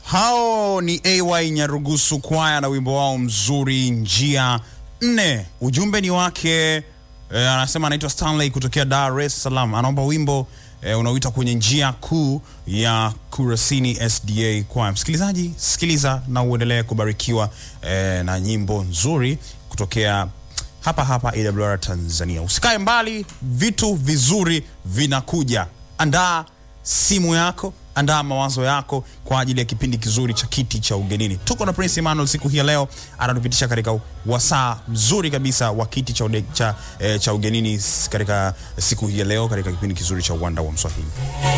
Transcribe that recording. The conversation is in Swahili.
Hao ni AY Nyarugusu kwaya na wimbo wao mzuri njia nne. Ujumbe ni wake eh, anasema anaitwa Stanley kutokea Dar es Salaam, anaomba wimbo eh, unaoita kwenye njia kuu ya Kurasini SDA kwaya. Msikilizaji, sikiliza na uendelee kubarikiwa eh, na nyimbo nzuri kutokea hapa hapa AWR Tanzania. Usikae mbali, vitu vizuri vinakuja. Andaa simu yako, andaa mawazo yako kwa ajili ya kipindi kizuri cha kiti cha ugenini. Tuko na Prince Emmanuel siku hii ya leo, anatupitisha katika wasaa mzuri kabisa wa kiti cha, ude, cha, eh, cha ugenini katika siku hii ya leo katika kipindi kizuri cha uwanda wa Mswahili.